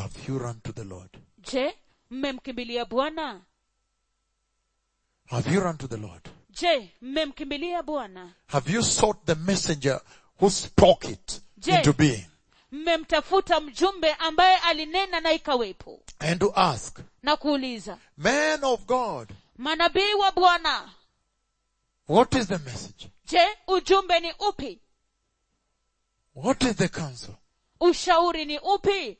Have you run to the Lord? je mmemkimbilia bwana Have you run to the Lord? je mmemkimbilia bwana Have you sought the messenger who spoke it Je. into being? mmemtafuta mjumbe ambaye alinena na ikawepo And to ask, na kuuliza man of God, manabii wa bwana what is the message? je ujumbe ni upi What is the counsel? ushauri ni upi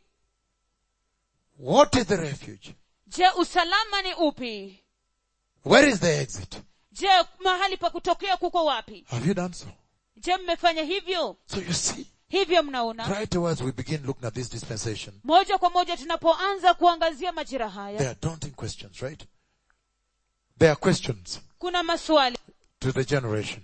What is the refuge? je usalama ni upi Where is the exit? je mahali pa kutokea kuko wapi Have you done so? je mmefanya hivyo So you see, hivyo mnaona right away as we begin looking at this dispensation, moja kwa moja tunapoanza kuangazia majira haya there are daunting questions, right? There are questions kuna maswali to the generation.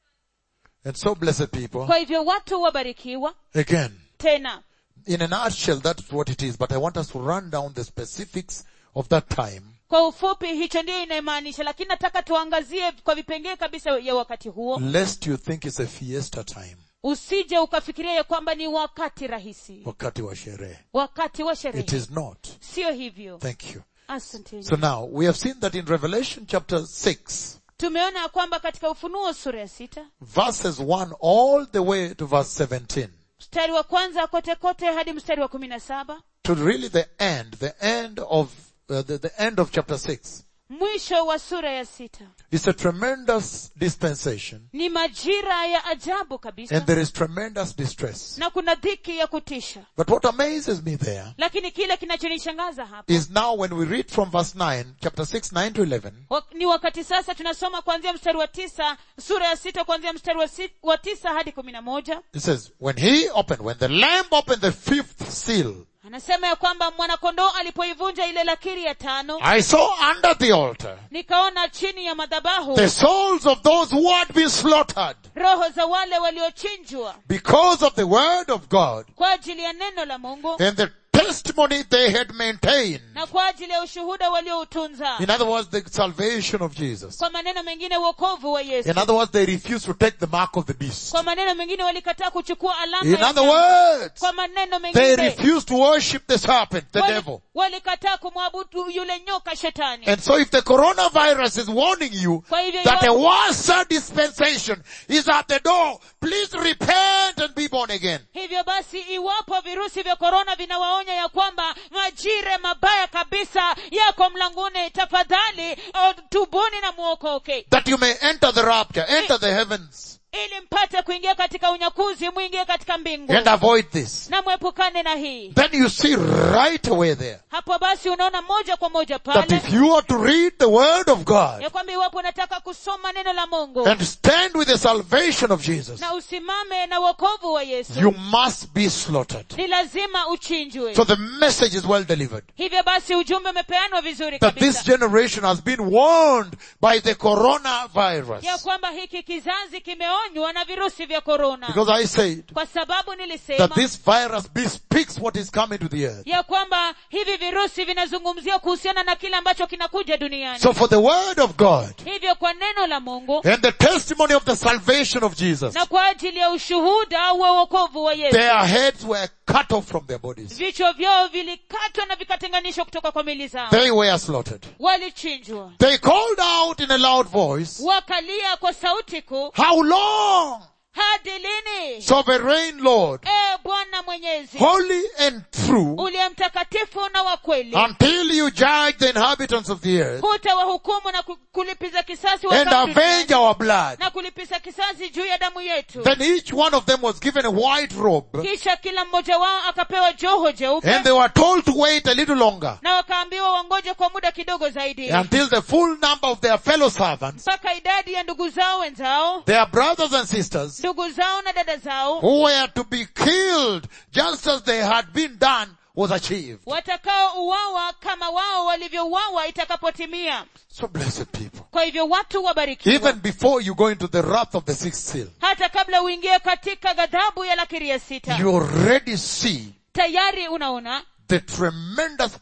And so blessed people, kwa hivyo watu wabarikiwa again, tena in a nutshell, that's what it is, but I want us to run down the specifics of that time kwa ufupi hicho ndiyo inayomaanisha lakini nataka tuangazie kwa vipengee kabisa ya wakati huo lest you think it's a fiesta time, usije ukafikiria ya kwamba ni wakati rahisi wakati wa sherehe. wakati wa It sherehe is not. sio hivyo Thank you. asanteni So now, we have seen that in Revelation chapter 6, tumeona ya kwamba katika ufunuo sura ya sita verses 1 all the way to verse 17, mstari wa kwanza kote kote hadi mstari wa kumi na saba to really the end, the end of, uh, the, the end of chapter 6, mwisho wa sura ya sita it's a tremendous dispensation, ni majira ya ajabu kabisa and there is tremendous distress. na kuna dhiki ya kutisha But what amazes me there lakini kile kinachonishangaza hapa is now when we read from verse 9, chapter 6, 9 to 11, wa- ni wakati sasa tunasoma kuanzia mstari wa tisa sura ya sita kuanzia mstari wa, si, wa tisa hadi kumi na moja it says, when he opened, when the lamb opened the fifth seal, anasema ya kwamba mwanakondoo alipoivunja ile lakiri ya tano I saw under the altar nikaona chini ya madhabahu the souls of those who had been slaughtered roho za wale waliochinjwa because of the word of God kwa ajili ya neno la mungu and the testimony they had maintained. na kwa ajili ya ushuhuda walioutunza In other words, the salvation of Jesus. kwa maneno mengine wokovu wa yesu In other words, they refused to take the mark of the beast. kwa maneno mengine walikataa kuchukua alama In ya other nyama. words, kwa maneno they mengine refused to worship the serpent, the wali- devil. walikataa kumwabudu yule nyoka shetani And so if the coronavirus is warning you Kwa hivyo that a iwapo- worse dispensation is at the door, please repent and be born again. hivyo basi iwapo virusi vya korona vinawaonya ya kwamba majire mabaya kabisa yako mlanguni tafadhali uh, tubuni na muokoke That you may enter the rapture, enter the heavens, ili mpate kuingia katika unyakuzi mwingie katika mbingu and avoid this. na mwepukane na hii Then you see right away there hapo basi unaona moja kwa moja that pale if you are to read the word of God ya kwamba iwapo unataka kusoma neno la mungu and stand with the salvation of Jesus, na usimame na wokovu wa yesu you must be slaughtered. ni lazima uchinjwe So the message is well delivered. hivyo basi ujumbe umepeanwa vizuri That this kabisa generation has been warned by the coronavirus. ya kwamba hiki kizazi kimeonywa na virusi vya korona Because I said kwa sababu that nilisema this virus bespeaks what is coming to the earth. ya kwamba hivi virusi vinazungumzia kuhusiana na kile ambacho kinakuja duniani So for the word of God hivyo kwa neno la mungu and the testimony of the salvation of Jesus, na kwa ajili ya ushuhuda wa wokovu wa yesu their heads were cut off from their bodies. vichwa vyao vilikatwa na vikatenganishwa kutoka kwa mili zao They were slaughtered. walichinjwa They called out in a loud voice, wakalia kwa sauti kuu How long, hadi lini sovereign Lord, e bwana mwenyezi holy and true, uliye mtakatifu na wa kweli until you judge the inhabitants of the earth hutawahukumu na ku- kulipiza kisasi and watu avenge duniani, our blood? na kulipiza kisasi juu ya damu yetu Then each one of them was given a white robe kisha kila mmoja wao akapewa joho jeupe and they were told to wait a little longer na wakaambiwa wangoje kwa muda kidogo zaidi until the full number of their fellow servants, mpaka idadi ya ndugu zao wenzao their brothers and sisters, ndugu zao na dada zao who were to be killed just as they had been done was achieved. watakaouawa kama wao walivyouawa itakapotimia So blessed people. kwa hivyo watu wabarikiwa Even before you go into the wrath of the sixth seal, hata kabla uingie katika ghadhabu ya lakiri ya sita you already see tayari unaona the tremendous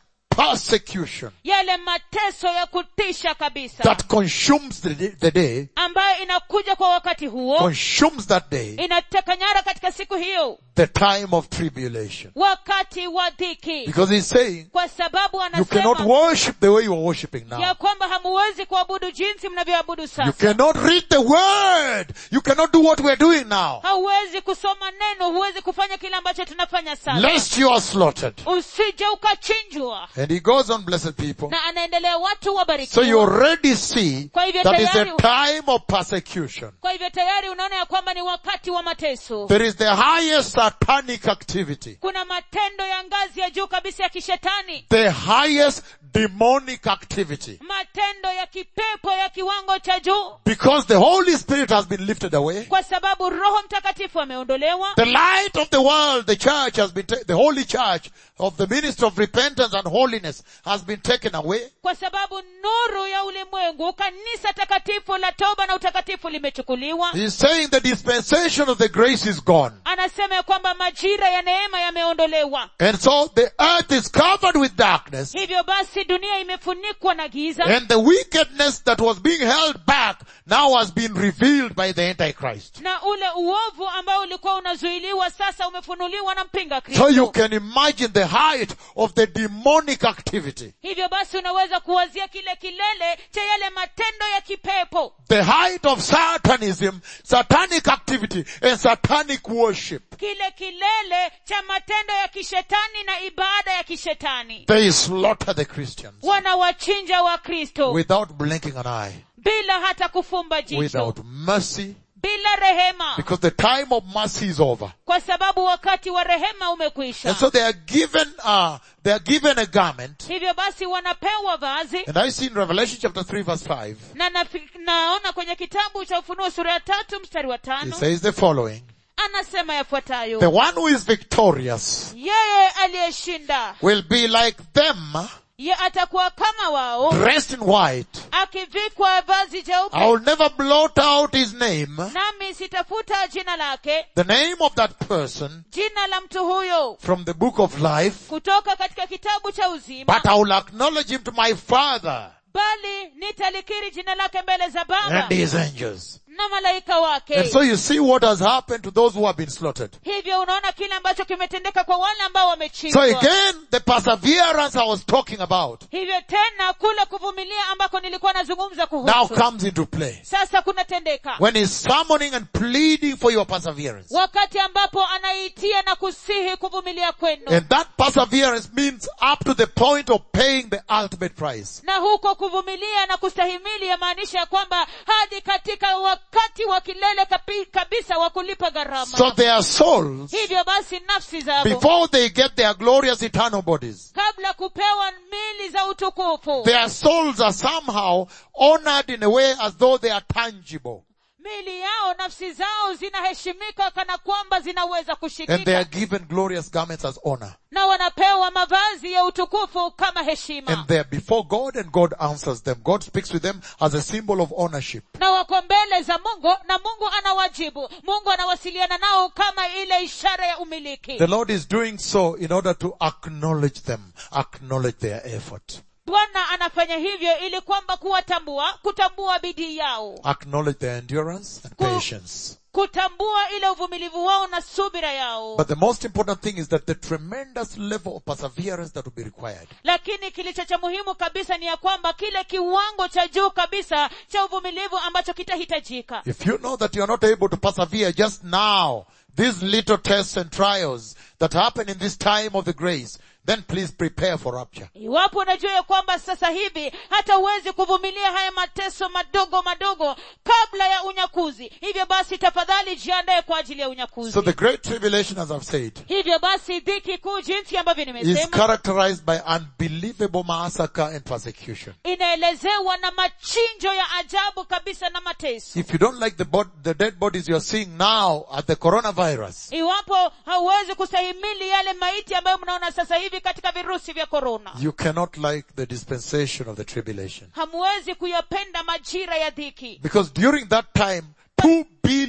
persecution yale mateso ya kutisha kabisa that consumes the day, the day ambayo inakuja kwa wakati huo consumes that day, inateka nyara katika siku hiyo the time of tribulation. wakati wa dhiki Because he's saying, kwa sababu you cannot anasema worship the way you are worshiping now. ya kwamba hamuwezi kuabudu jinsi mnavyoabudu You sasa cannot read the word. You cannot do what we're doing now. hauwezi kusoma neno huwezi kufanya kile ambacho tunafanya sasa Lest you are slaughtered. usije ukachinjwa And he goes on, blessed people. na anaendelea watu So you wabarikiwa already see Kwa hivyo that is a tayari- time of persecution. kwa hivyo tayari unaona ya kwamba ni wakati wa mateso There is the highest satanic activity. kuna matendo ya ngazi ya juu kabisa ya kishetani The highest demonic activity. matendo ya kipepo ya kiwango cha juu Because the Holy Spirit has been lifted away. kwa sababu roho mtakatifu ameondolewa The light of the world, the church has been, ta- the holy church of the ministry of repentance and holiness has been taken away. kwa sababu nuru ya ulimwengu kanisa takatifu la toba na utakatifu limechukuliwa He's saying the dispensation of the grace is gone. anasema ya kwamba majira ya neema yameondolewa And so the earth is covered with darkness hivyo basi dunia imefunikwa na giza and the wickedness that was being held back now has been revealed by the Antichrist. na ule uovu ambao ulikuwa unazuiliwa sasa umefunuliwa na mpinga So you kristo can imagine the height of the demonic activity. hivyo basi unaweza kuwazia kile kilele cha yale matendo ya kipepo The height of satanism, satanic activity and satanic worship. kile kilele cha matendo ya kishetani na ibada ya kishetani They slaughter the Christians wanawachinja wakristo without blinking an eye, bila hata kufumba jicho without mercy, bila rehema because the time of mercy is over. kwa sababu wakati wa rehema umekwisha And so they are given, uh, they are given a garment. hivyo basi wanapewa vazi And I see in Revelation chapter 3 verse 5, na nafi- naona kwenye kitabu cha ufunuo sura ya tatu mstari wa it tano says the following. anasema The yafuatayo one who is victorious yeye aliyeshinda will be like them, ye atakuwa kama wao dressed in white. akivikwa vazi I jeupe will never blot out his name, nami sitafuta jina lake the name of that person jina la mtu huyo from the book of life, kutoka katika kitabu cha uzima but I will acknowledge him to my father bali nitalikiri jina lake mbele za baba and his angels. na malaika wake And so you see what has happened to those who have been slaughtered. hivyo unaona kile ambacho kimetendeka kwa wale ambao So wamechinjwa again, the perseverance I was talking about hivyo tena kule kuvumilia ambako nilikuwa nazungumza now kuhusu comes into play. sasa kunatendeka When he's summoning and pleading for your perseverance. wakati ambapo anaitia na kusihi kuvumilia kwenu And that perseverance means up to the point of paying the ultimate price. na huko kuvumilia na kustahimili yamaanisha ya kwamba hadi katika wakati wa kilele kapi- kabisa wa kulipa gharama So their souls, hivyo basi nafsi zao before they get their glorious eternal bodies, kabla kupewa mili za utukufu their souls are somehow honored in a way as though they are tangible. mili yao nafsi zao zinaheshimika kana kwamba zinaweza And they are kushikika given glorious garments as honor. na wanapewa mavazi ya utukufu kama heshima And they are before God and God answers them. God speaks with them as a symbol of ownership. na wako mbele za mungu na mungu anawajibu mungu anawasiliana nao kama ile ishara ya umiliki The Lord is doing so in order to acknowledge them, acknowledge their effort, bwana anafanya hivyo ili kwamba kuwatambua kutambua bidii yao acknowledge their endurance and Ku- patience. kutambua ile uvumilivu wao na subira yao But the most important thing is that the tremendous level of perseverance that will be required lakini kilicho cha muhimu kabisa ni ya kwamba kile kiwango cha juu kabisa cha uvumilivu ambacho kitahitajika If you know that you are not able to persevere just now, these little tests and trials that happen in this time of the grace, then please prepare for rapture. iwapo unajua ya kwamba sasa hivi hata huwezi kuvumilia haya mateso madogo madogo kabla ya unyakuzi hivyo basi tafadhali jiandae kwa ajili ya unyakuzi So the great tribulation, as I've said, hivyo basi dhiki kuu jinsi ambavyo is nimesema characterized by unbelievable massacre and persecution. inaelezewa na machinjo ya ajabu kabisa na mateso If you don't like the, bod- the dead bodies you're seeing now at the coronavirus, iwapo hauwezi kustahimili yale maiti ambayo mnaona sasa hivi katika virusi vya korona you cannot like the dispensation of the tribulation. hamwezi kuyapenda majira ya dhiki Because during that time, two billion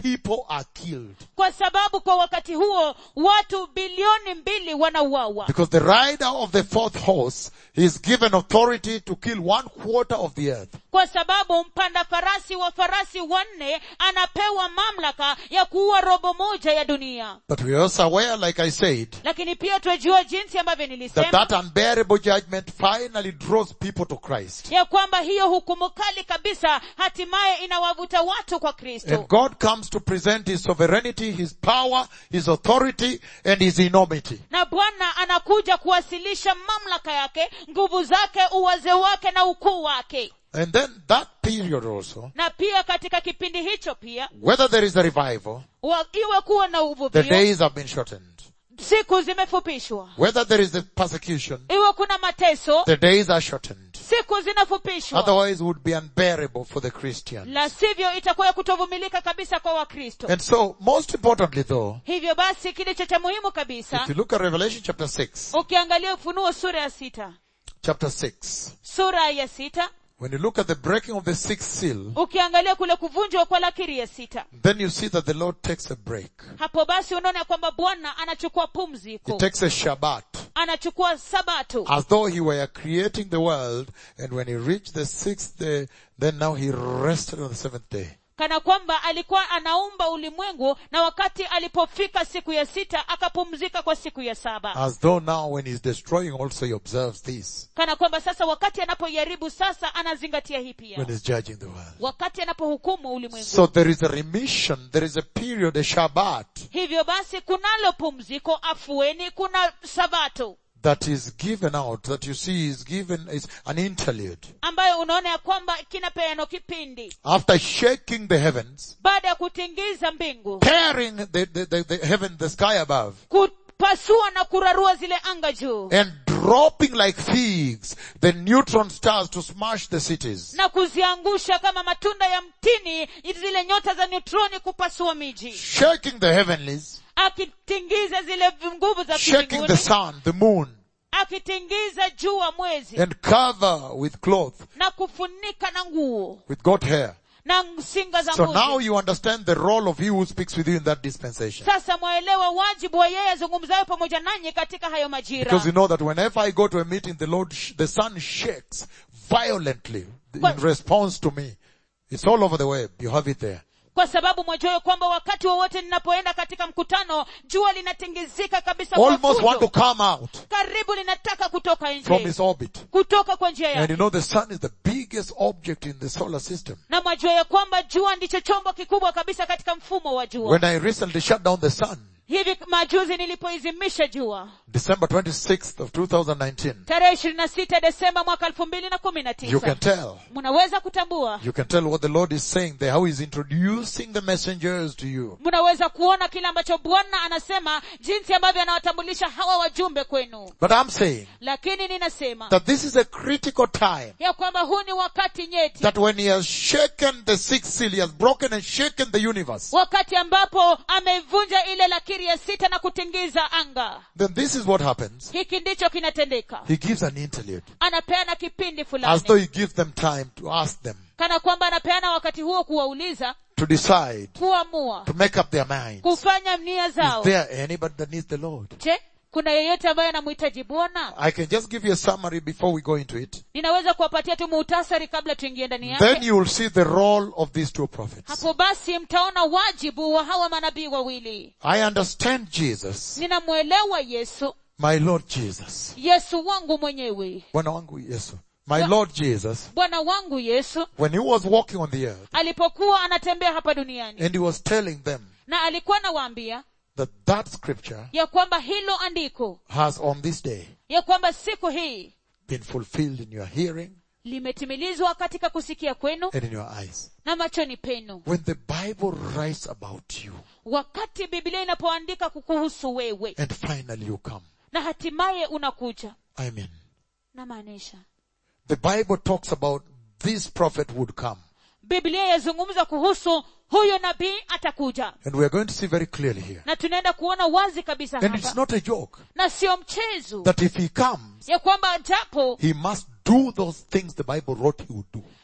people are killed. kwa sababu kwa wakati huo watu bilioni mbili wanauawa Because the rider of the fourth horse is given authority to kill one quarter of the earth. kwa sababu mpanda farasi wa farasi wanne anapewa mamlaka ya kuua robo moja ya dunia But we are also aware, like I said, lakini pia twajua jinsi ambavyo that nilisema that unbearable judgment finally draws people to Christ. ya kwamba hiyo hukumu kali kabisa hatimaye inawavuta watu kwa kristo And God comes to present His sovereignty, His power, His authority, and His enormity. na bwana anakuja kuwasilisha mamlaka yake nguvu zake uwaze wake na ukuu wake And then that period also, na pia katika kipindi hicho pia whether there is a revival, wa, iwe kuwa na the uvuvio days have been shortened. siku zimefupishwa Whether there is a persecution, iwe kuna mateso the days are shortened. siku zinafupishwa Otherwise it would be unbearable for the Christian. la sivyo itakuwa ya kutovumilika kabisa kwa wakristo And so, most importantly though, hivyo basi kilicho cha muhimu kabisa if you look at Revelation chapter 6, ukiangalia ufunuo sura ya sita chapter 6, sura ya sita when you look at the breaking of the sixth seal, ukiangalia kule kuvunjwa kwa lakiri ya sita then you see that the Lord takes a break. hapo basi unaona ya kwamba bwana anachukua He pumziko takes a Shabbat. anachukua sabato as though he were creating the world and when he reached the sixth day then now he rested on the seventh day kana kwamba alikuwa anaumba ulimwengu na wakati alipofika siku ya sita akapumzika kwa siku ya saba as though now when he's destroying also he observes this kana kwamba sasa wakati anapoiharibu sasa anazingatia hii pia when he's judging the world wakati anapohukumu ulimwengu so there is a remission there is a period a Shabbat hivyo basi kunalo pumziko afueni kuna sabato that is given out that you see is given is an interlude ambayo unaona ya kwamba kinapeano kipindi after shaking the heavens baada ya kutingiza mbingu tearing the, the, the, the heaven the sky above kupasua na kurarua zile anga juu and dropping like figs the neutron stars to smash the cities na kuziangusha kama matunda ya mtini zile nyota za neutroni kupasua miji shaking the heavenlies akitingiza zile nguvu za shaking the mbinguni sun, the moon, akitingiza jua mwezi and cover with cloth, na kufunika na nguo with goat hair. na singa za So now mbuzi you understand the role of he who speaks with you in that dispensation. sasa mwaelewa wajibu wa yeye azungumzayo pamoja nanyi katika hayo majira Because you know that whenever I go to a meeting, the Lord, sh- the sun shakes violently in But- response to me. It's all over the web. You have it there. kwa sababu mwajua kwamba wakati wowote ninapoenda katika mkutano jua linatingizika kabisa kwa Almost want to fujo. come out karibu linataka kutoka from nje its orbit. kutoka kwa njia And you yake know the sun is the biggest object in the solar system. na mwajua ya kwamba jua ndicho chombo kikubwa kabisa katika mfumo wa jua When I recently shut down the sun, hivi majuzi nilipoizimisha jua December 26th of 2019, tarehe ishirini na sita desemba mwaka elfu mbili na kumi na you can tisa tell mnaweza kutambua You can tell what the Lord is saying there, how He's introducing the messengers to you. mnaweza kuona kile ambacho bwana anasema jinsi ambavyo anawatambulisha hawa wajumbe kwenu But I'm saying lakini ninasema that this is a critical time. ya kwamba huu ni wakati nyeti That when He has shaken the sixth seal, He has broken and shaken the universe. wakati ambapo ameivunja ile lakiri ya sita na kutingiza anga Then this is what happens. hiki ndicho kinatendeka He gives an interlude. anapeana kipindi As fulani though He gives them time to ask them, kana kwamba anapeana wakati huo kuwauliza to decide, kuamua to make up their minds. kufanya nia Is zao there anybody that needs the Lord? je kuna yeyote ambaye anamhitaji bwana I can just give you a summary before we go into it. ninaweza kuwapatia tu muhtasari kabla tuingie ndani Then yake you will see the role of these two prophets. hapo basi mtaona wajibu wa hawa manabii wawili I understand Jesus, ninamwelewa yesu my Lord Jesus. yesu wangu mwenyewe Bwana wangu Yesu. My Lord Jesus, bwana wangu yesu when he was walking on the earth alipokuwa anatembea hapa duniani and he was telling them na alikuwa anawaambia that that scripture ya kwamba hilo andiko has on this day ya kwamba siku hii been fulfilled in your hearing limetimilizwa katika kusikia kwenu and in your eyes. na machoni penu When the Bible writes about you wakati biblia inapoandika kukuhusu wewe and finally you come. na hatimaye unakuja I mean, namaanisha the Bible talks about this prophet would come. biblia yazungumza kuhusu huyo nabii atakuja And we are going to see very clearly here. na tunaenda kuona wazi kabisa And it's hapa not a joke na sio mchezo that if he comes, ya kwamba japo he must do those things the Bible wrote he would do.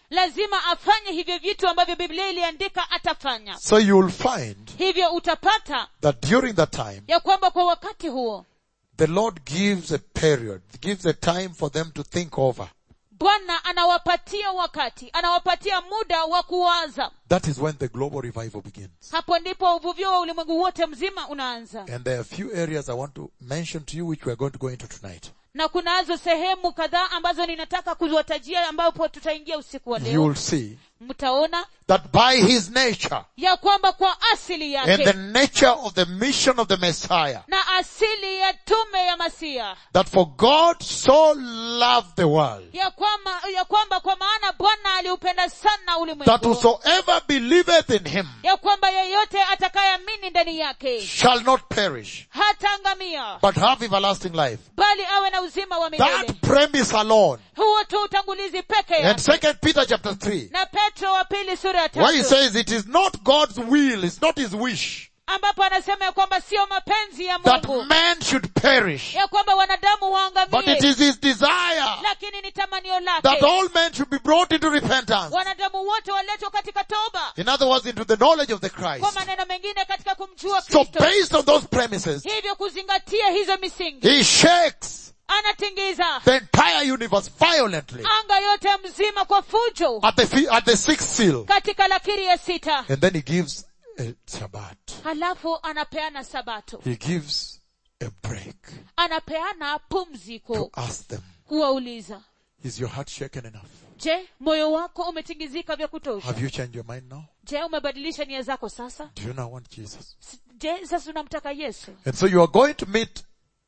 lazima afanye hivyo vitu ambavyo biblia iliandika atafanya So you'll find hivyo utapata that during that time, ya kwamba kwa wakati huo the Lord gives a period, gives a time for them to think over. bwana anawapatia wakati anawapatia muda wa kuwaza That is when the global revival begins. hapo ndipo uvuvio wa ulimwengu wote mzima unaanza And there are a few areas I want to mention to you which we are going to go into tonight. na kunazo sehemu kadhaa ambazo ninataka kuziwatajia ambapo tutaingia usiku wa You leo will see mtaona that by his nature ya kwamba kwa asili and the yake nature of the mission of the Messiah, na asili ya tume ya masia that for God so loved the world, ya kwamba, ya kwamba kwa maana bwana aliupenda sana that ulimwengu whosoever believeth in him ya kwamba yeyote atakayeamini ndani yake shall not perish, hataangamia but have everlasting life. bali awe na uzima wa milele That premise alone. huo tu utangulizi peke And yake second Peter chapter 3, na petro wa pili sura ya where he tatu says it is not God's will, it's not his wish ambapo anasema ya kwamba sio mapenzi ya that mungu man should perish, ya kwamba wanadamu but it waangamie is his desire lakini ni tamanio that lake all men should be brought into repentance. wanadamu wote waletwa katika toba In other words, into the knowledge of the kwa Christ. maneno mengine katika kumjua So kristo based on those premises, hivyo kuzingatia hizo misingi he shakes anatingiza the entire universe violently anga yote mzima kwa fujo at the, fi- at the sixth seal. katika lakiri ya sita And then he gives a Sabbath. halafu anapeana sabato He gives a break anapeana to pumziko ask them, kuwauliza is your heart shaken enough? je moyo wako umetingizika vya kutosha Have you changed your mind now? je umebadilisha nia zako sasa Do you now want Jesus? S- je sasa unamtaka yesu And so you are going to meet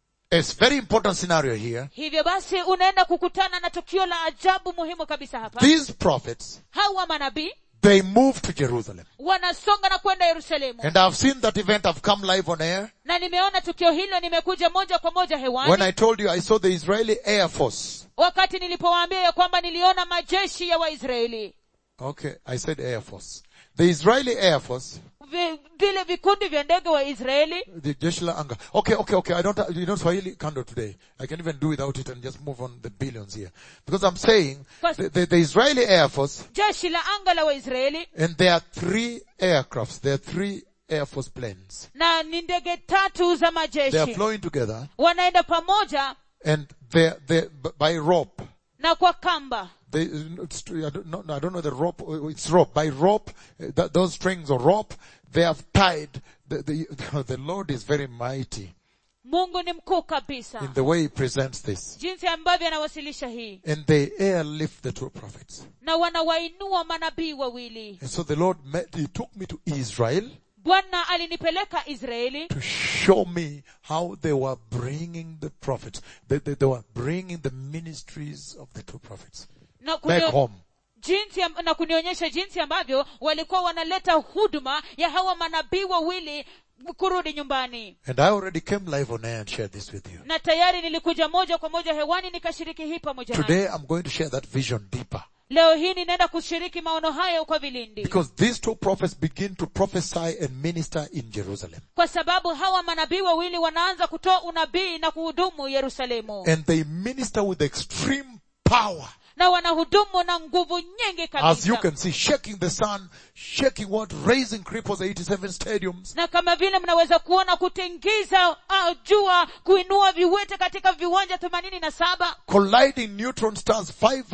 a very important scenario here. hivyo basi unaenda kukutana na tukio la ajabu muhimu kabisa hapa These prophets, hawa manabii they move to Jerusalem. wanasonga na kwenda yerusalemu And I've seen that event. I've come live on air. na nimeona tukio hilo nimekuja moja kwa moja When hewani I told you I saw the Israeli Air Force. wakati nilipowaambia ya kwamba niliona majeshi ya waisraeli Okay, I said Air Force. The Israeli Air Force, Vi- vile vikundi vya ndege wa israeli the jeshi la anga. Okay, okay, okay. I don't, you know Swahili kando today. I can even do without it and just move on the billions here. Because I'm saying, First- the, the, the Israeli Air Force, jeshi la anga la waisraeli and there are three aircrafts, there are three Air Force planes. na ni ndege tatu za They are majeshi flowing together wanaenda pamoja and they're, they're b- by rope. na kwa kamba They, it's, I, don't, no, no, I don't know the rope, uh, it's rope. By rope, uh, th- those strings of rope, they have tied, the, the, the Lord is very mighty mungu ni mkuu kabisa in the way He presents this. jinsi ambavyo anawasilisha hii And they airlift the two prophets. na wanawainua manabii wawili And so the Lord met, He took me to Israel bwana alinipeleka israeli to show me how they were bringing the prophets. They, they, they were bringing the ministries of the two prophets na, back kunio, home. jinsi am- na kunionyesha jinsi ambavyo walikuwa wanaleta huduma ya hawa manabii wawili kurudi nyumbani And I already came live on air and shared this with you. na tayari nilikuja moja kwa moja hewani nikashiriki hii pamoja naye. Today I'm going to share that vision deeper. leo hii ninaenda kushiriki maono hayo kwa vilindi Because these two prophets begin to prophesy and minister in Jerusalem. kwa sababu hawa manabii wawili wanaanza kutoa unabii na kuhudumu yerusalemu And they minister with extreme power. na wanahudumu na nguvu nyingi As you kabisa can see, shaking the sun, shaking what? Raising cripples 87 stadiums. na kama vile mnaweza kuona kutingiza uh, jua kuinua viwete katika viwanja themanini na saba Colliding neutron stars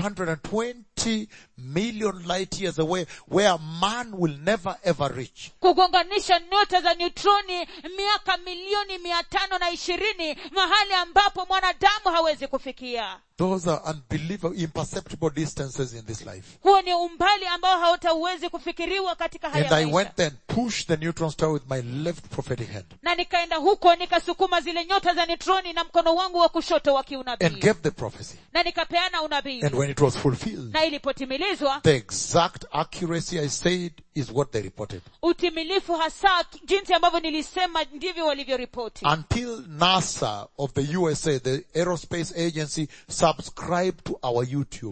520 million light years away where man will never ever reach. kugonganisha nyota za neutroni miaka milioni mia tano na ishirini mahali ambapo mwanadamu hawezi kufikia Those are unbelievable, imperceptible distances in this life. huo ni umbali ambao hautauwezi kufikiriwa katika haya And I maisha. went there and pushed the neutron star with my left prophetic hand na nikaenda huko nikasukuma zile nyota za neutroni na mkono wangu wa kushoto wa and kiunabii gave the prophecy. na nikapeana unabii And when it was fulfilled, na ilipotimilizwa the exact accuracy I said is what they reported. utimilifu hasa jinsi ambavyo nilisema ndivyo walivyoripoti Until NASA of the USA, the aerospace agency, subscribed to our YouTube.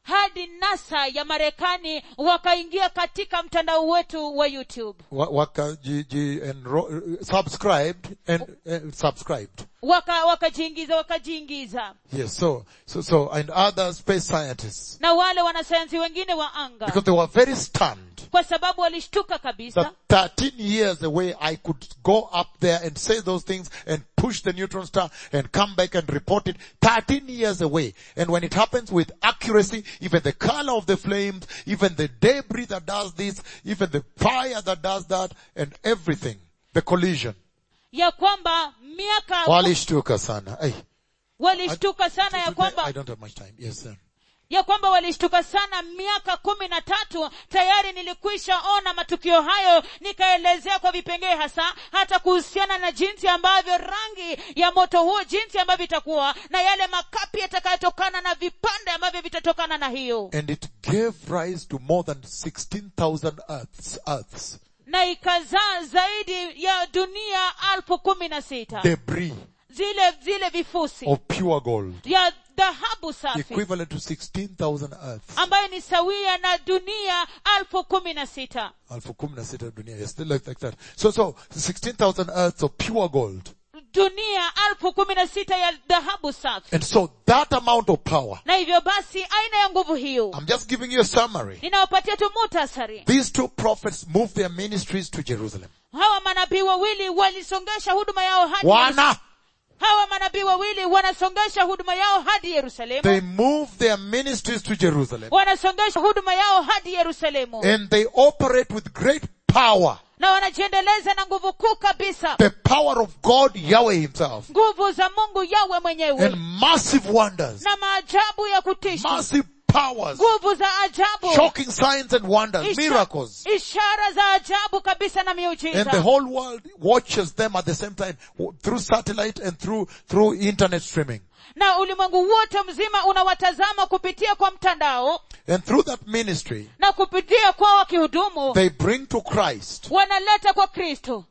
hadi nasa ya marekani wakaingia katika mtandao wetu wa youtube wa- wakaji, ji, enro, subscribed and uh, subscribed. waka wakajiingiza wakajiingiza Yes, so, so, so, and other space scientists, na wale wanasayansi wengine wa anga because they were very stunned kwa sababu walishtuka kabisa that 13 years away I could go up there and say those things and push the neutron star and come back and report it 13 years away. And when it happens with accuracy, even the color of the flames, even the debris that does this, even the fire that does that, and everything, the collision. ya kwamba miaka Walishtuka sana. Hey, walishtuka sana ya I kwamba don't have much time. Yes, sir. ya kwamba walishtuka sana miaka kumi na tatu tayari nilikwisha ona matukio hayo nikaelezea kwa vipengee hasa hata kuhusiana na jinsi ambavyo rangi ya moto huo jinsi ambavyo itakuwa na yale makapi yatakayotokana na vipande ambavyo vitatokana na hiyo And it gave rise to more than 16,000 earths, earths, na ikazaa zaidi ya dunia alfu kumi na sita debris zile zile vifusi of pure gold, ya dhahabu safi equivalent to 16,000 earths. ambayo ni sawia na dunia alfu kumi na sita Alfu kumi na sita dunia, yes, still like, like that. So, so, 16,000 earths of pure gold. dunia alfu kumi na sita ya dhahabu safi And so that amount of power, na hivyo basi aina ya nguvu hiyo I'm just giving you a summary. ninawapatia tu mutasari These two prophets moved their ministries to Jerusalem. hawa manabii wawili walisongesha huduma yao hadi Yerusalemu. Wana, hawa manabii wawili wanasongesha huduma yao hadi yerusalemu they moved their ministries to Jerusalem. wanasongesha huduma yao hadi yerusalemu And they operate with great power. na wanajiendeleza na nguvu kuu kabisa The power of God, Yahweh himself. nguvu za mungu yawe mwenyewe And massive wonders. na maajabu ya kutisha Massive powers. nguvu za ajabu Shocking signs and wonders. Isha- Miracles. ishara za ajabu kabisa na And the miujiza whole world watches them at the same time w- through satellite and through, through internet streaming. na ulimwengu wote mzima unawatazama kupitia kwa mtandao And through that ministry, na kupitia kwa wakihudumu they bring to Christ wanaleta kwa kristo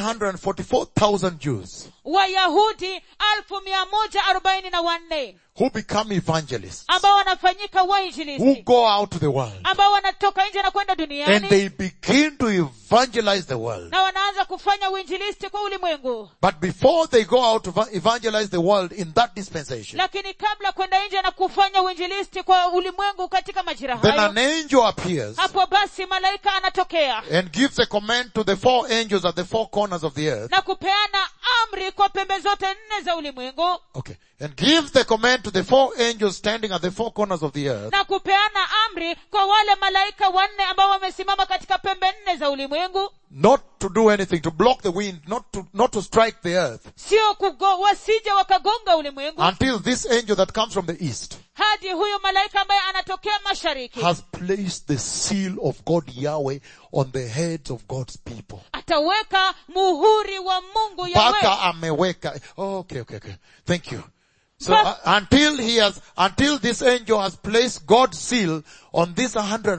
144,000 Jews wayahudi alfu mia moja arobaini na wanne who become evangelists, ambao wanafanyika who wainjilisti go out to the world, ambao wanatoka nje na kwenda and duniani they begin to evangelize the world. na wanaanza kufanya uinjilisti kwa ulimwengu But before they go out to eva- evangelize the world in that dispensation, lakini kabla kwenda nje na kufanya uinjilisti kwa ulimwengu katika majira then hayo an angel appears hapo basi malaika anatokea and gives a command to the four angels at the four corners of the earth. na kupeana amri kwa pembe zote nne za ulimwengu Okay. And gives the command to the four angels standing at the four corners of the earth na kupeana amri kwa wale malaika wanne ambao wamesimama katika pembe nne za ulimwengu not to do anything, to block the wind, not to, not to strike the earth sio kugo, wasije wakagonga ulimwengu until this angel that comes from the east hadi huyu malaika ambaye anatokea mashariki has placed the seal of God Yahweh on the heads of God's people. ataweka muhuri wa mungu Mpaka yawe ameweka. Oh, okay, okay, okay. Thank you. So But- uh, until he has, until this angel has placed God's seal on these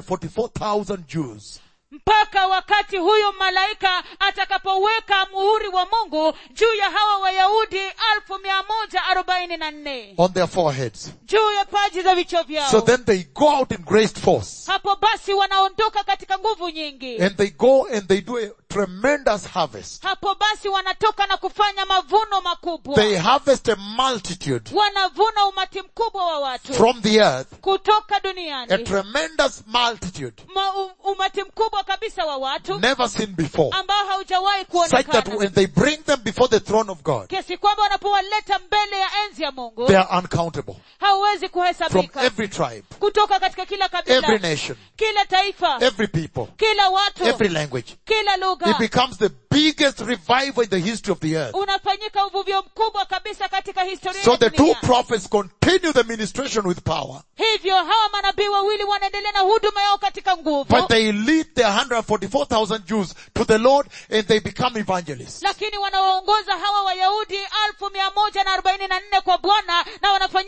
144,000 Jews, mpaka wakati huyu malaika atakapoweka muhuri wa mungu juu ya hawa wayahudi alfu mia moja arobaini na nne on their foreheads. juu ya paji za vichwa vyao So then they go out in great force hapo basi wanaondoka katika nguvu nyingi and they go and they do a tremendous harvest. hapo basi wanatoka na kufanya mavuno makubwa They harvest a multitude wanavuna umati mkubwa wa watu from the earth, kutoka a duniani tremendous multitude Ma, u, umati mkubwa kabisa wa watu never seen before. ambao haujawahi Such that kuonekana when they bring them before the throne of God, kiasi kwamba wanapowaleta mbele ya enzi ya mungu they are uncountable hauwezi from kuhesabika every tribe, kutoka katika kila every kabila nation, kila taifa every people, kila watu every language. kila It lugha becomes the biggest revival in the history of the earth. unafanyika uvuvio mkubwa kabisa katika historia So ya the two dunia. prophets continue the ministration with power, hivyo hawa manabii wawili wanaendelea na huduma yao katika nguvu but they lead the 144,000 Jews to the Lord and they become evangelists. lakini wanawaongoza hawa wayahudi alfu mia moja na arobaini na nne kwa bwana na wanafanyika wainjilisti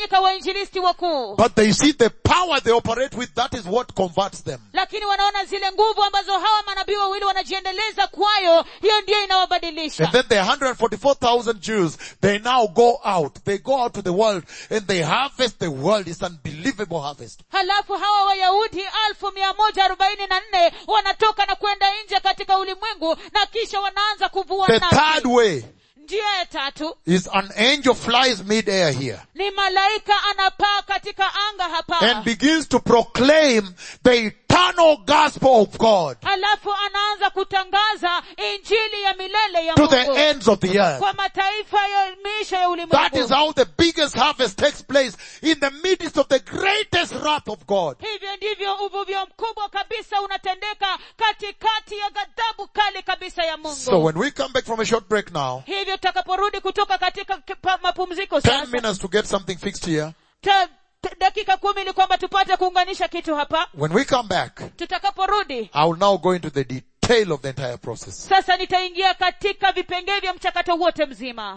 wainjilisti wakuu But they see the power they operate with, that is what converts them. lakini wanaona zile nguvu ambazo hawa manabii wawili wanajiendeleza kwayo hiyo ndiyo inawabadilisha And then the 144,000 Jews, they now go out. They go out to the world and they harvest the world. It's unbelievable harvest. halafu hawa wayahudi alfu mia moja arobaini na nne wanatoka na kwenda nje katika ulimwengu na kisha wanaanza kuvua The nafsi. third way njia ya tatu is an angel flies mid-air here ni malaika anapaa katika anga hapa and begins to proclaim the eternal gospel of God halafu anaanza kutangaza injili ya milele ya to the mungu ends of the earth. kwa mataifa ya miisho ya That is ulimwengu how the biggest harvest takes place in the midst of the greatest wrath of God. hivyo ndivyo uvuvio mkubwa kabisa unatendeka katikati ya ghadhabu kali kabisa ya mungu So when we come back from a short break now, hivyo tutakaporudi kutoka katika kipa- mapumziko 10 sasa minutes to get something fixed here. ta, ta, dakika kumi ili kwamba tupate kuunganisha kitu hapa When we come back, tutakaporudi I will now go into the detail of the entire process. sasa nitaingia katika vipengee vya mchakato wote mzima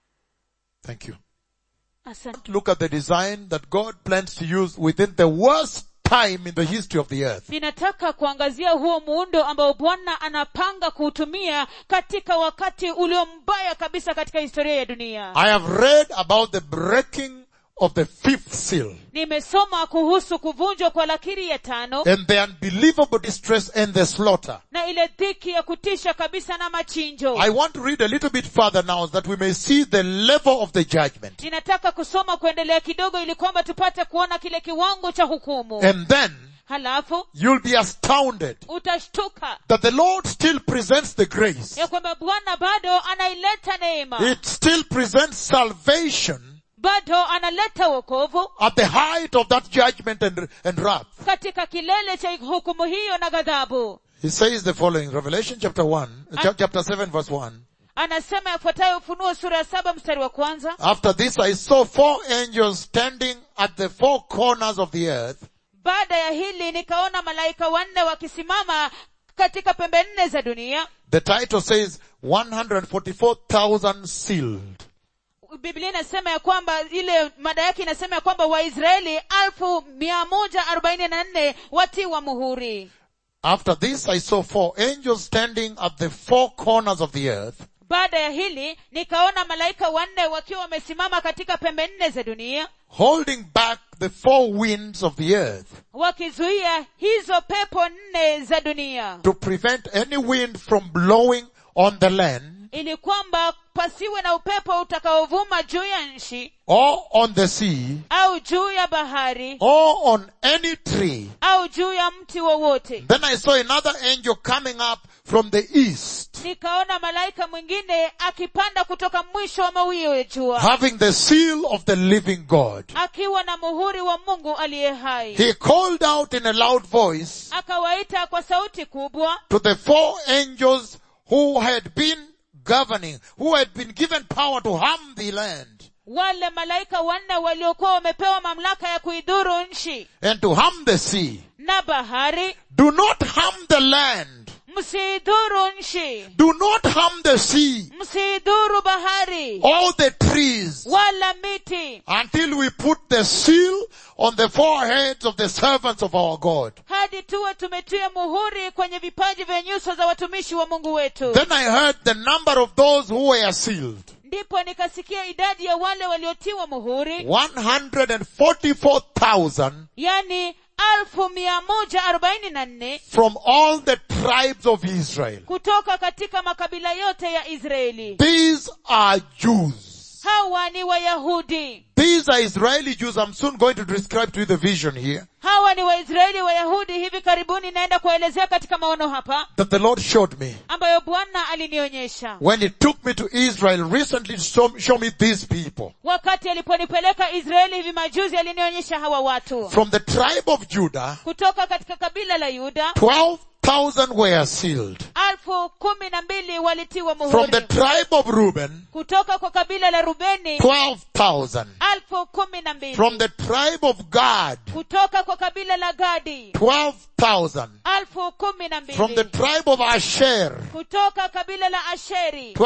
Thank you. asante Look at the design that God plans to use within the worst time in the history of the earth. ninataka kuangazia huo muundo ambao bwana anapanga kuutumia katika wakati ulio mbaya kabisa katika historia ya dunia I have read about the breaking of the fifth seal nimesoma kuhusu kuvunjwa kwa lakiri ya tano and the unbelievable distress and the slaughter. na ile dhiki ya kutisha kabisa na machinjo I want to read a little bit further now so that we may see the level of the judgment. ninataka kusoma kuendelea kidogo ili kwamba tupate kuona kile kiwango cha hukumu And then halafu you'll be astounded utashtuka that the Lord still presents the grace. ya kwamba bwana bado anaileta neema It still presents salvation bado analeta wokovu at the height of that judgment and, and wrath. katika kilele cha hukumu hiyo na ghadhabu He says the following, Revelation chapter 1, uh, chap- chapter 7 verse 1. anasema yafuatayo ufunuo sura ya saba mstari wa kwanza After this I saw four angels standing at the four corners of the earth, baada ya hili nikaona malaika wanne wakisimama katika pembe nne za dunia the title says 144,000 sealed. biblia inasema ya kwamba ile mada yake inasema ya kwamba waisraeli alfu mia moja arobaini na nne watiwa muhuri After this I saw four angels standing at the four corners of the earth, baada ya hili nikaona malaika wanne wakiwa wamesimama katika pembe nne za dunia holding back the four winds of the earth wakizuia hizo pepo nne za dunia to prevent any wind from blowing on the land ili kwamba pasiwe na upepo utakaovuma juu ya nchi or on the sea au juu ya bahari or on any tree. au juu ya mti wowote Then I saw another angel coming up from the east, nikaona malaika mwingine akipanda kutoka mwisho wa mawio ya jua having the seal of the living God. akiwa na muhuri wa mungu aliye hai He called out in a loud voice akawaita kwa sauti kubwa to the four angels who had been governing, who had been given power to harm the land wale malaika wanne waliokuwa wamepewa mamlaka ya kuidhuru nchi and to harm the sea. na bahari Do not harm the land. msiidhuru nchi Do not harm the sea msiidhuru bahari or the trees wala miti until we put the seal on the foreheads of the servants of our God. hadi tuwe tumetia muhuri kwenye vipaji vya nyuso za watumishi wa mungu wetu Then I heard the number of those who were sealed. ndipo nikasikia idadi ya wale waliotiwa muhuri 144,000 yani alfu mia moja arobaini na nne from all the tribes of Israel. kutoka katika makabila yote ya israeli These are Jews. hawa ni wayahudi These are Israeli Jews. I'm soon going to describe to you the vision here hawa ni waisraeli wayahudi hivi karibuni naenda kuelezea katika maono hapa that the Lord showed me ambayo bwana alinionyesha when He took me to Israel recently to show, show me these people. wakati aliponipeleka israeli hivi majuzi alinionyesha hawa watu From the tribe of Judah, kutoka katika kabila la yuda 12,000 were sealed. alfu kumi na mbili walitiwa From muhuri the tribe of Reuben, kutoka kwa kabila la rubeni 12,000. alfu kumi na mbili From the tribe of Gad, kutoka kwa kabila la gadi 12,000. alfu kumi na From the mbili tribe of Asher, kutoka kabila la asheri 12,000.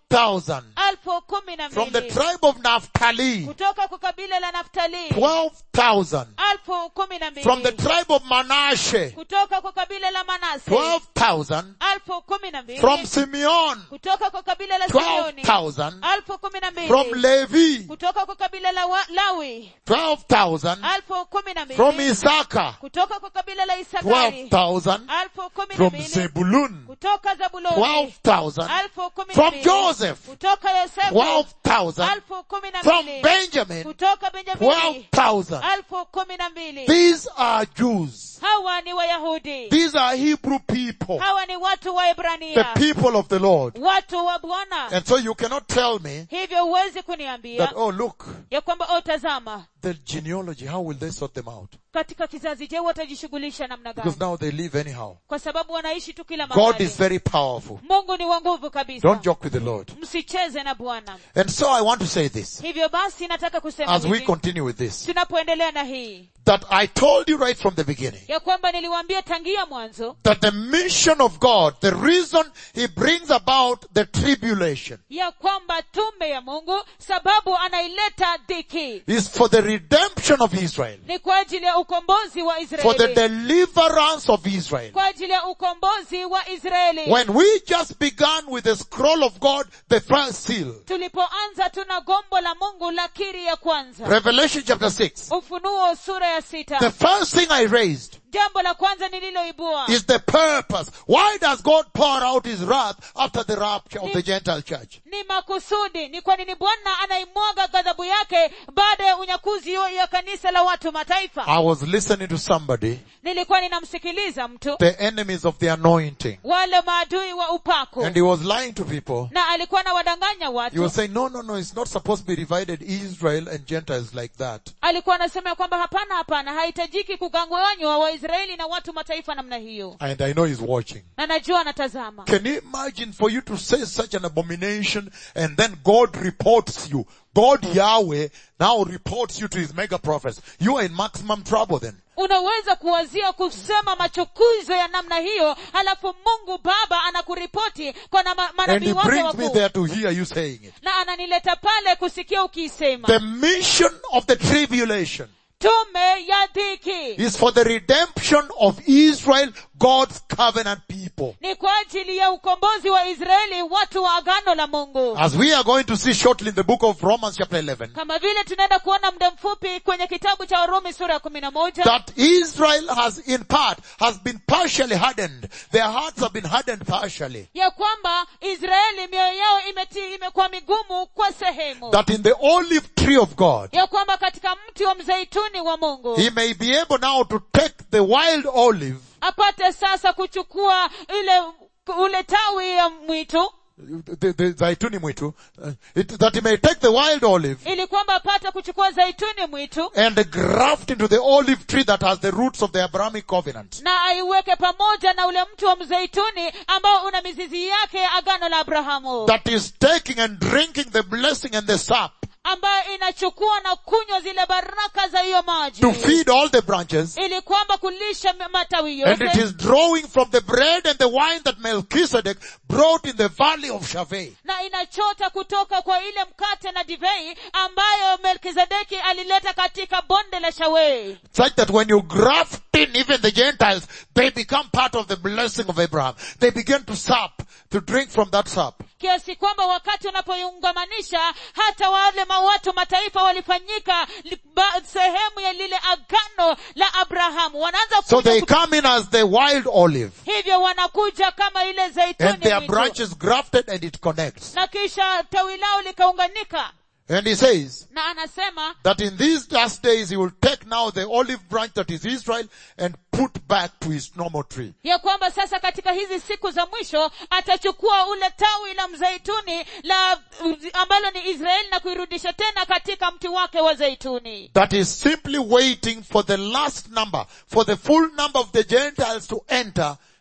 12,000 alfu kumi na from the mbili tribe of Naphtali, kutoka kwa kabila la naftali 12,000 alfu kumi na from the mbili tribe of Manasseh, kutoka kwa kabila la manase 12,000 alfu kumi na mbili from Simeon, kutoka kwa kabila la simeoni 12,000 alfu kumi na from mbili Levi, kutoka kwa kabila la wa, lawi 12,000 alfu kumi na from mbili Issachar, kutoka kwa kabila la isakari 12,000 alfu kumi na from mbili Zebulun, kutoka zabuloni 12,000 alfu kumi na from mbili Joseph, kutoka yosefu 12,000 alfu kumi na from mbili Benjamin, kutoka benjamini 12,000. alfu kumi na mbili These are Jews. hawa ni wayahudi These are Hebrew people, hawa ni watu wa the ibrania people of the Lord. watu wa bwana And so you cannot tell me hivyo huwezi kuniambia that, oh look, ya kwamba o tazama the genealogy, how will they sort them out? katika kizazi je watajishughulisha namna gani Because now they live anyhow. kwa sababu wanaishi tu kila God mahali is very powerful. mungu ni wa nguvu kabisa Don't joke with the Lord. msicheze na bwana And so I want to say this hivyo basi nataka kusema as we hivi, continue with this. tunapoendelea na hii That I told you right from the beginning ya kwamba niliwaambia tangia mwanzo that the mission of God, the reason He brings about the tribulation ya kwamba tume ya mungu sababu anaileta dhiki is for the redemption of Israel, ni kwa ajili ya ukombozi wa for the israeli deliverance of Israel. kwa ajili ya ukombozi wa israeli When we just began with the scroll of God, the first seal, tulipoanza tuna gombo la mungu la kiri ya kwanza Revelation chapter 6, ufunuo sura ya the sita first thing I raised jambo la kwanza nililoibua is the purpose. Why does God pour out His wrath after the rapture of the Gentile church? ni makusudi ni kwa nini bwana anaimwaga ghadhabu yake baada ya unyakuzi ya kanisa la watu mataifa I was listening to somebody, nilikuwa ninamsikiliza mtu the enemies of the anointing, wale maadui wa upako and he was lying to people. na alikuwa anawadanganya He watu was saying, no, no, no, it's not supposed to be divided Israel and Gentiles like that. alikuwa anasema ya kwamba hapana hapana hahitajiki kuganganywa waisraeli na watu mataifa namna hiyo And I know he's watching. na najua anatazama Can you imagine for you to say such an abomination and then God reports you? God Yahweh now reports you to his mega prophets. You are in maximum trouble then. unaweza kuwazia kusema machukizo ya namna hiyo halafu mungu baba anakuripoti kwa na ma- And manabii he wake brings me wakuu there to hear you saying it. na ananileta pale kusikia ukiisema The mission of the tribulation tume ya dhiki is for the redemption of Israel, God's covenant people. ni kwa ajili ya ukombozi wa israeli watu wa agano la mungu As we are going to see shortly in the book of Romans chapter 11, kama vile tunaenda kuona muda mfupi kwenye kitabu cha warumi sura ya kumi na moja that Israel has in part, has been partially hardened. Their hearts have been hardened partially. ya kwamba israeli mioyo yao imeti imekuwa migumu kwa sehemu That in the olive tree of God, ya kwamba katika mti wa mzeituni wa mungu he may be able now to take the wild olive, apate sasa kuchukua ile ule tawi ya mwitu the, the zaituni mwitu, uh, it, that he may take the wild olive ili kwamba apate kuchukua zaituni mwitu and graft into the olive tree that has the roots of the Abrahamic covenant. na aiweke pamoja na ule mti wa mzeituni ambao una mizizi yake agano la abrahamu That is taking and drinking the blessing and the sap ambayo inachukua na kunywa zile baraka za hiyo maji to feed all the branches ili kwamba kulisha m- matawi and it yote is drawing from the bread and the wine that Melchizedek brought in the valley of Shaveh. na inachota kutoka kwa ile mkate na divei ambayo melkizedeki alileta katika bonde la shawei Such that when you graft in even the Gentiles, they become part of the blessing of Abraham. They begin to sup, to drink from that sap. kiasi kwamba wakati unapoiungamanisha hata wale ma watu mataifa walifanyika li- ba- sehemu ya lile agano la abrahamu wanaanza So kuja they kut- come in as the wild olive hivyo wanakuja kama ile and zaituni their mwitu. branches grafted and it connects. na kisha tawi lao likaunganika And he says na anasema that in these last days he will take now the olive branch that is Israel and put back to his normal tree. ya kwamba sasa katika hizi siku za mwisho atachukua ule tawi la mzeituni la ambalo ni israeli na kuirudisha tena katika mti wake wa zeituni That is simply waiting for the last number, for the full number of the Gentiles to enter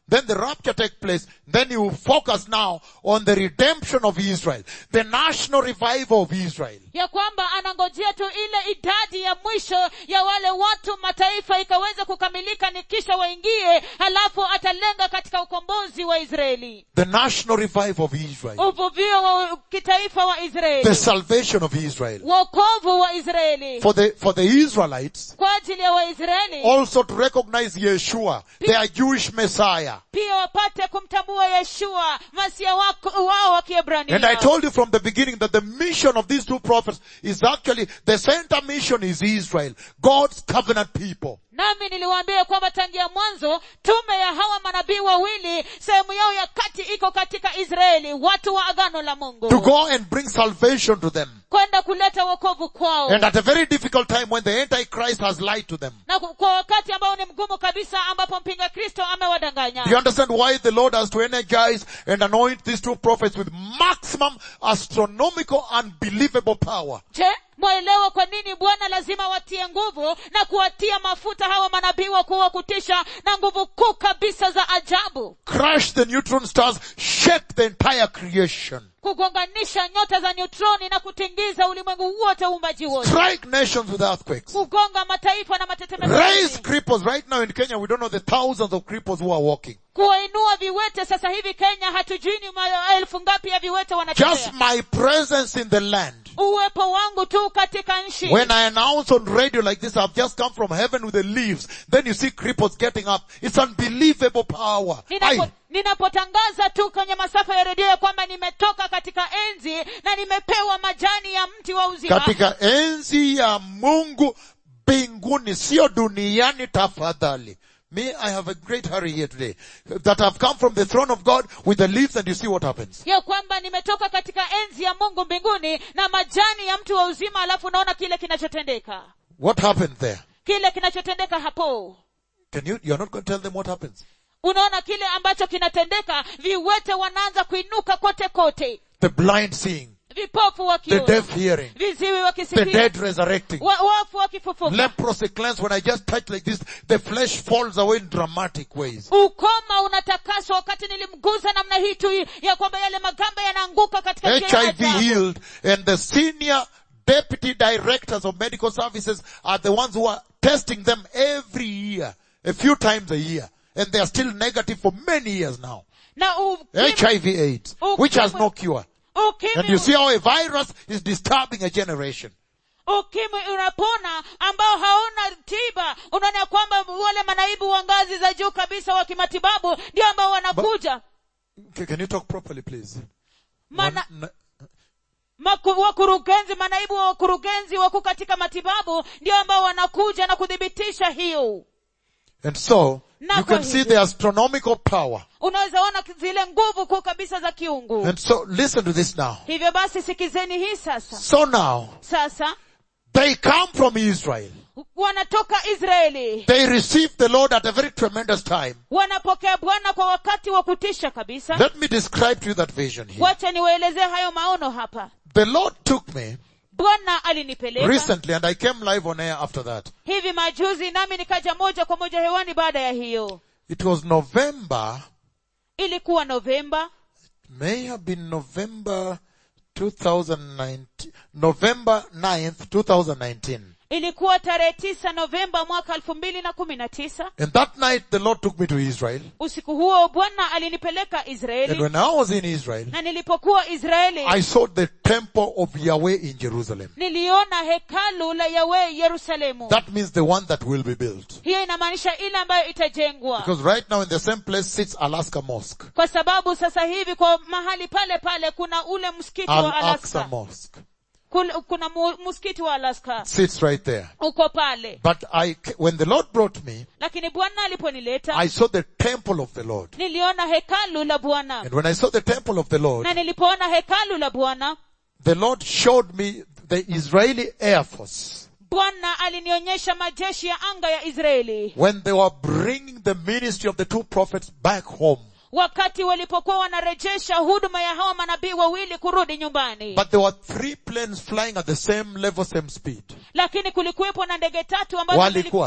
then the rapture take place, then you focus now on the redemption of Israel, the national revival of Israel. ya kwamba anangojea tu ile idadi ya mwisho ya wale watu mataifa ikaweze kukamilika ni kisha waingie halafu atalenga katika ukombozi wa israeli The national revival of Israel. uvuvio wa kitaifa wa The israeli salvation of Israel. wokovu wa israeli For the, for the Israelites, kwa ajili ya waisraeli also to recognize Yeshua, their Jewish Messiah. pia wapate kumtambua yeshua masia wako- wao wa And I kiebrania told you from the beginning that the mission of these two prophets is actually, the center mission is Israel, God's covenant people. nami niliwaambia kwamba tangia mwanzo tume ya hawa manabii wawili sehemu yao ya kati iko katika israeli watu wa agano la mungu To go and bring salvation to them. kwenda kuleta wokovu kwao And at a very difficult time when the Antichrist has lied to them. na ku- kwa wakati ambao ni mgumu kabisa ambapo mpinga kristo amewadanganya Do you understand why the Lord has to energize and anoint these two prophets with maximum astronomical unbelievable power? je mwaelewa kwa nini bwana lazima watie nguvu na kuwatia mafuta hawa manabii wakuu wa kutisha na nguvu kuu kabisa za ajabu Crush the neutron stars, shake the entire creation. kugonganisha nyota za neutroni na kutingiza ulimwengu wote uumbaji wote Strike nations with earthquakes. kugonga mataifa na matetemeko Raise cripples. Right now in Kenya, we don't know the thousands of cripples who are walking. kuwainua viwete sasa hivi kenya hatujui ni maelfu ngapi ya viwete Just wanatembea my presence in the land. uwepo wangu tu katika nchi When I announce on radio like this, I've just come from heaven with the leaves. Then you see cripples getting up. It's unbelievable power. Ninapo- Aye. ninapotangaza tu kwenye masafa ya redio ya kwamba nimetoka katika enzi na nimepewa majani ya mti wa uzima katika enzi ya mungu mbinguni sio duniani tafadhali me i have a great hurry here today that i've come from the throne of god with the leaves and you see what happens ya kwamba nimetoka katika enzi ya mungu mbinguni na majani ya mti wa uzima alafu unaona kile kinachotendeka what happened there kile kinachotendeka hapo can you you're not going to tell them what happens unaona kile ambacho kinatendeka viwete wanaanza kuinuka kote kote the blind seeing vipofu the wakiona deaf hearing viziwi the wakisikia dead resurrecting wa, wafu wakifufuka leprosy cleansed when i just touch like this the flesh falls away in dramatic ways ukoma unatakaswa wakati nilimguza namna hii tu ya kwamba yale magamba yanaanguka katika njia ya hiv ajabu. healed and the senior deputy directors of medical services are the ones who are testing them every year a few times a year and they are still negative for many years now na ukimwi, hiv aids which has no cure and you ukimwi, see how a virus is disturbing a generation ukimwi unapona ambao hauna tiba unaona ya kwamba wale manaibu wa ngazi za juu kabisa wa kimatibabu ndio ambao wanakuja Okay, can you talk properly please Mana, One- n- maku, wakurugenzi manaibu wa wakurugenzi wakuu katika matibabu ndio ambao wanakuja na kuthibitisha hiyo and so Na you kwa can see hivyo- the astronomical power unaweza ona zile nguvu kuu kabisa za kiungu and so listen to this now hivyo basi sikizeni hii sasa so now sasa they come from israel wanatoka israeli they receive the lord at a very tremendous time wanapokea bwana kwa wakati wa kutisha kabisa Let me describe to you that vision here. wacha niwaelezee hayo maono hapa The Lord took me bwana alinipeleka recently and I came live on air after that. hivi majuzi nami nikaja moja kwa moja hewani baada ya hiyo It was November, ilikuwa novemba may have been November 2019, November 9th, 2019. ilikuwa tarehe tisa novemba mwaka elfu mbili na kumi na tisa And that night the Lord took me to Israel. usiku huo bwana alinipeleka And israeli when I was in Israel, na nilipokuwa israeli I saw the temple of Yahweh in Jerusalem. niliona hekalu la yawe yerusalemu That means the one that will be built. hiyo inamaanisha ile ambayo itajengwa Because right now in the same place sits Alaska Mosque. kwa sababu sasa hivi kwa mahali pale pale kuna ule msikiti wa Al-Aqsa alaska Mosque. Kul- kuna mu- msikiti wa alaska Sits right there. uko pale But I, when the Lord brought me, lakini bwana aliponileta I saw the temple of the Lord. niliona hekalu la bwana And when I saw the temple of the Lord, na nilipoona hekalu la bwana the Lord showed me the Israeli Air Force bwana alinionyesha majeshi ya anga ya israeli when they were bringing the ministry of the two prophets back home. wakati walipokuwa wanarejesha huduma ya hawa manabii wawili kurudi nyumbani But there were three planes flying at the same level, same speed. lakini kulikuwepo na ndege tatu ambazo Walikuwa. zili-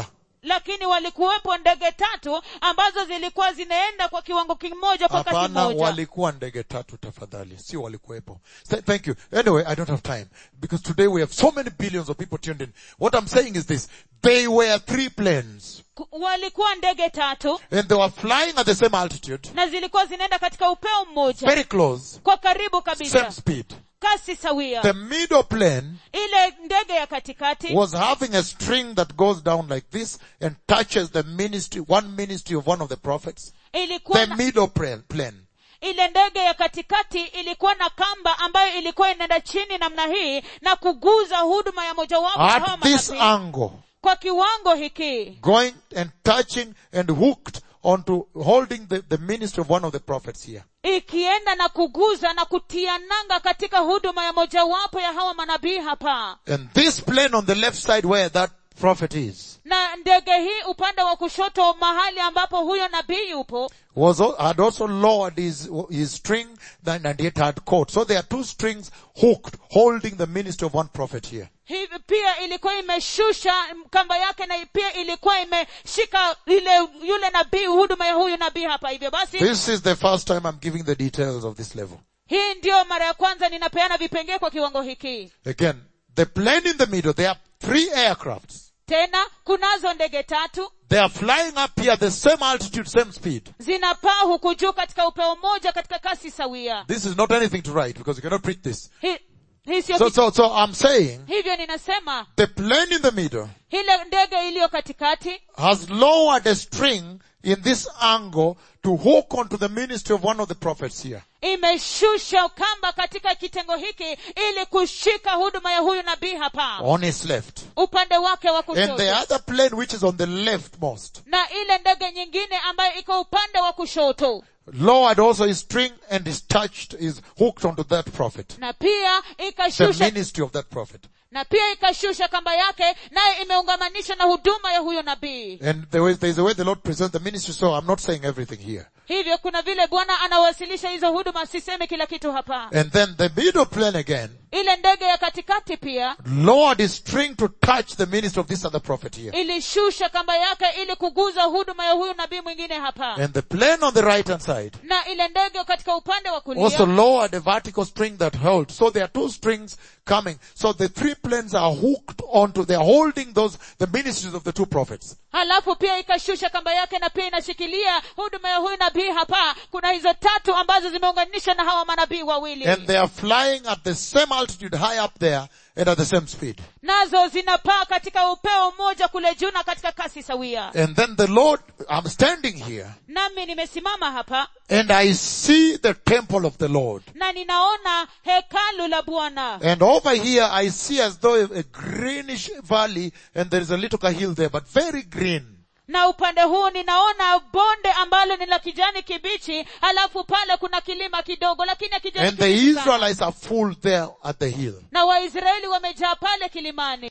lakini walikuwepo ndege tatu ambazo zilikuwa zinaenda kwa kiwango kimoja kwa kasi hapana moja walikuwa ndege tatu tafadhali sio walikuwepo Th- thank you anyway i don't have time because today we have so many billions of people tuned in what i'm saying is this they were three planes Ku- walikuwa ndege tatu and they were flying at the same altitude na zilikuwa zinaenda katika upeo mmoja very close kwa karibu same kabisa speed kasi sawia the middle plane ile ndege ya katikati was having a string that goes down like this and touches the ministry one ministry of one of the prophets ilikuwa the na, middle plane, plane. ile ndege ya katikati ilikuwa na kamba ambayo ilikuwa inaenda chini namna hii na kuguza huduma ya mojawapo ya hawa at this manabii. angle kwa kiwango hiki going and touching and hooked onto holding the, the ministry of one of the prophets here. ikienda na kuguza na kutia nanga katika huduma ya mojawapo ya hawa manabii hapa And this plane on the left side where that prophet is na ndege hii upande wa kushoto mahali ambapo huyo nabii yupo was al- had also lowered his, his string then- and yet had caught. So there are two strings hooked holding the ministry of one prophet here. hivi pia ilikuwa imeshusha kamba yake na pia ilikuwa imeshika ile yule nabii huduma ya huyu nabii hapa hivyo basi This is the first time I'm giving the details of this level. hii ndiyo mara ya kwanza ninapeana vipengee kwa kiwango hiki Again, the plane in the middle, there are three aircrafts. tena kunazo ndege tatu They are flying up here the same altitude, same speed. zinapaa huku juu katika upeo mmoja katika kasi sawia This is not anything to write because you cannot preach this. Hi- hii sio So, kitu- so, so I'm saying hivyo ninasema the plane in the middle ile ndege iliyo katikati has lowered a string in this angle to hook onto the ministry of one of the prophets here. imeshusha kamba katika kitengo hiki ili kushika huduma ya huyu nabii hapa On his left. upande wake wa And kushoto the other plane which is on the leftmost na ile ndege nyingine ambayo iko upande wa kushoto lowered also his string and is touched, is hooked onto that prophet. na pia The ikashusha ministry of that prophet. na pia ikashusha kamba yake naye imeungamanishwa na huduma ya huyo nabii And there is, there's a way the Lord presents the ministry, so I'm not saying everything here. hivyo kuna vile bwana anawasilisha hizo huduma siseme kila kitu hapa And then the middle plane again ile ndege ya katikati pia lowered his string to touch the ministry of this other prophet here. ilishusha kamba yake ili kuguza huduma ya huyu nabii mwingine hapa And the plane on the right hand side na ile ndege katika upande wa also kulia lowered a vertical string that held. So there are two strings coming. So the three planes are hooked onto, they're holding those, the ministries of the two prophets. halafu pia ikashusha kamba yake na pia inashikilia huduma ya huyu nabii hapa kuna hizo tatu ambazo zimeunganishwa na hawa manabii wawili And they are flying at the same altitude high up there and at the same speed. nazo zinapaa katika upeo mmoja kule juu na katika kasi sawia And then the Lord, I'm standing here nami nimesimama hapa and I see the temple of the Lord. na ninaona hekalu la bwana And over here I see as though a greenish valley and there is a little hill there, but very green. na upande huu ninaona bonde ambalo ni la kijani kibichi halafu pale kuna kilima kidogo lakini ya kijani And the kibichi sana. Israelites are full there at the hill. na waisraeli wamejaa pale kilimani